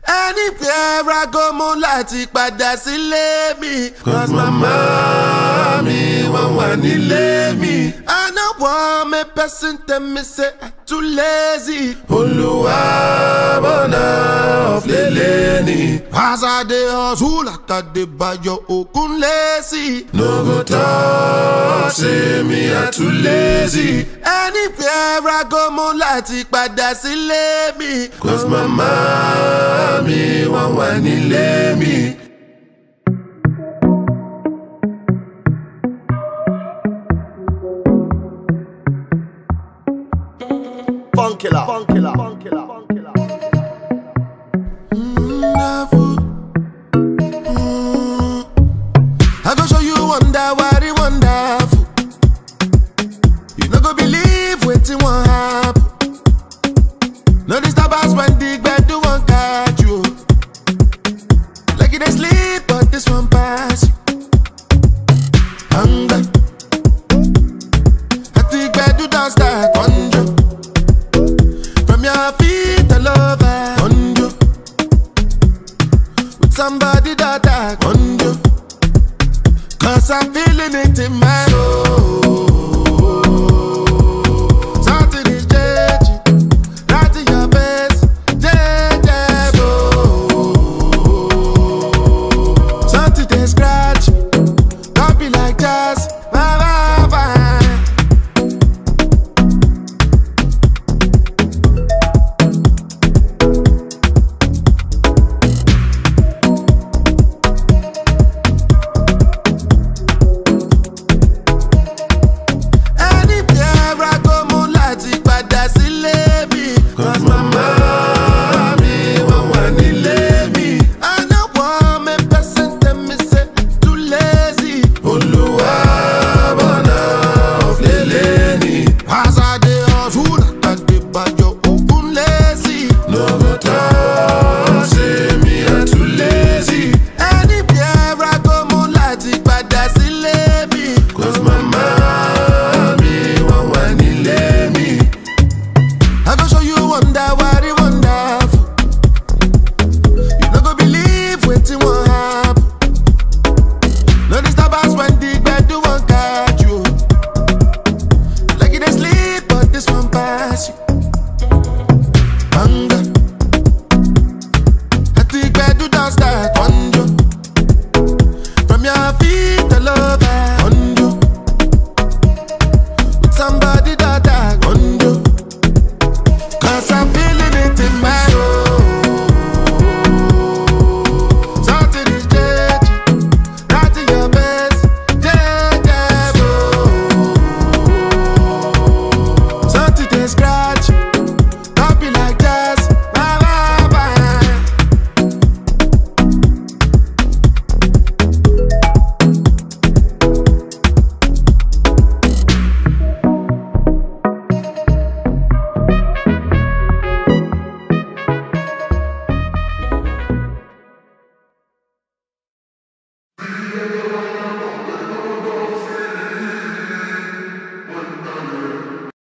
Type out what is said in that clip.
anywhere I go mo láti padà sílé mi. Cause mama mi wọ́n wà nílé mi. I no want make person tell me say I too lazy. Olúwa bọ̀nà ọ̀flẹ̀lẹ̀ ni. As I dey hustle like I dey bayo okun lazy. No go talk say me I too lazy. Anywhere I go mo láti padà sílé mi. Cause mama mi wọ́n wà nílé mi. Funkilla. Funkilla. Funkilla. Funkilla. Wonderful. Mm. I go show you wonder what it wonderful. You no go believe wetin wan happen. No disturb us when the gbedu wan catch you. Like you dey sleep, but this one pass you. Hunger. At the gbedu don start conjure. From your feet all over conjure. With somebody that I conjure. Cause I'm feeling it in my soul. Something is changing. Right in your face. Changeable. Something they scratch. me. Don't be like jazz. Bye, bye, bye. Anywhere I go, mo láti padà sílé mi. Cause mama mi wọ́n wà nílé mi. I no want make person tell me say too lazy. Olúwa bọ̀nà ọ̀flẹ̀lẹ̀ ni. As I dey hustle, like I dey bayo okun lazy. No go talk say me I too lazy. Anywhere I go, mo láti padà sílé mi. Cause mama mi wọ́n wà nílé mi. I go show you wonder what it wonderful. You no go believe wetin wan happen. No disturb us when the gbedu wan catch you. Like you dey sleep, but this one pass you. Hunger. At the gbedu don start conjure. From your feet all over conjure. With somebody that I conjure. Cause I'm feeling it in my soul. Something is changing. Right in your face. Changeable. Something they scratch.